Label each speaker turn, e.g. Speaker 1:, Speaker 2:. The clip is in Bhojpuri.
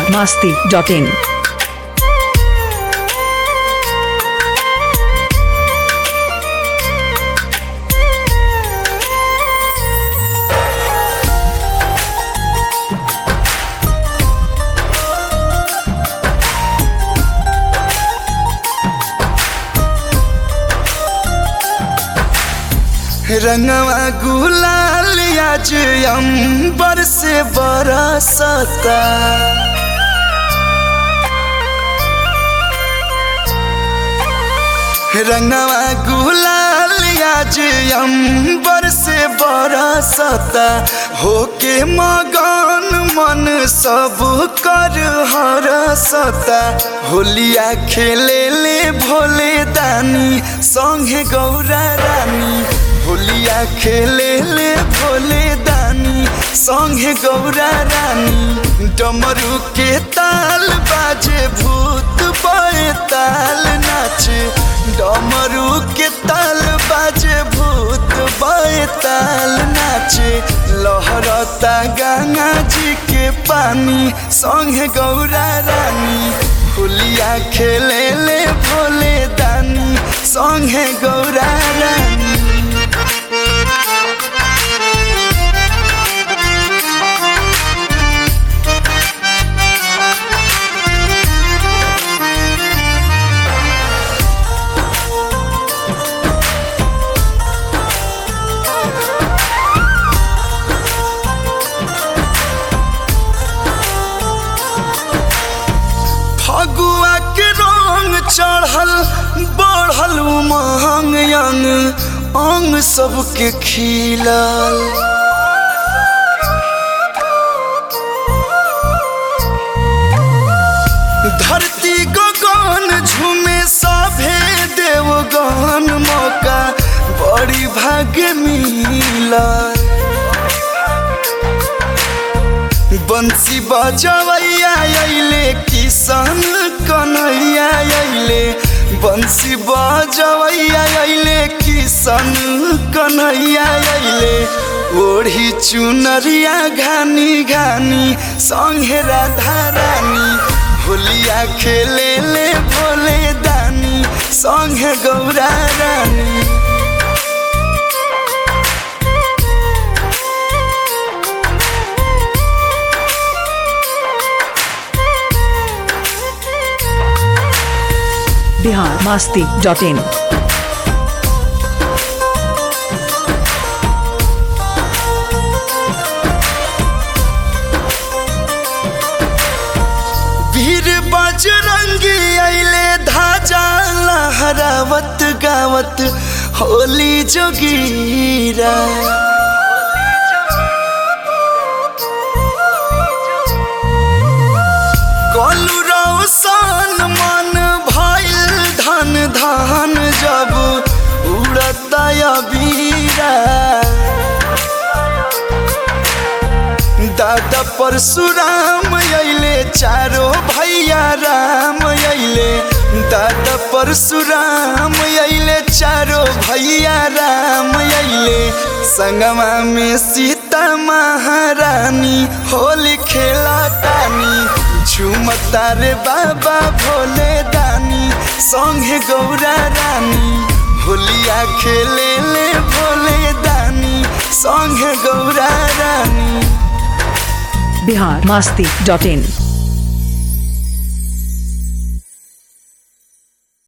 Speaker 1: masti.in.
Speaker 2: रंगवा गुलाल आज अंबर से बरसता रंगवा गुलाल आज अंबर से बरसता होके मगन मन सब कर हरसता होलिया खेले ले भोले दानी संगे गौरा रानी होलिया खेले ले भोले दानी संगे गौरा रानी डमरू के ताल बाजे भूत बड़े ताल नाचे डमरू के ताल बाजे भूत बड़े ताल नाचे लहरता गंगा जी के पानी संगे गौरा रानी होलिया खेले ले भोले दानी संगे गौरा रानी फगुआ के रंग चढ़ल बढ़ल उमंग अंग अंग सबके खिलल धरती गगन झूमे सभे देवगन मौका बड़ी भाग्य मिलल बंसी बजवैया अइले किसान कन्हैया अइले बंसी बजवैया अइले किसान कन्हैया अइले ओढ़ी चुनरिया घानी घानी संगे राधा रानी होलिया खेले ले भोले दानी संगे गौरा रानी
Speaker 1: Bihar masti.in.
Speaker 2: वीर बजरंगी अइले धाजा लहरावत गावत होली जोगीरा कलु रौशन मन भइल धन धान जब उड़ता अबीरा दादा परशुराम अइले चारो भैया राम अइले दादा परशुराम अइले चारो भैया राम अइले संगमा में सीता महारानी होली खेला तानी झूमता रे बाबा भोले दानी संगे गौरा रानी होलिया खेले ले भोले दानी संगे गौरा रानी
Speaker 1: Bihar masti.in.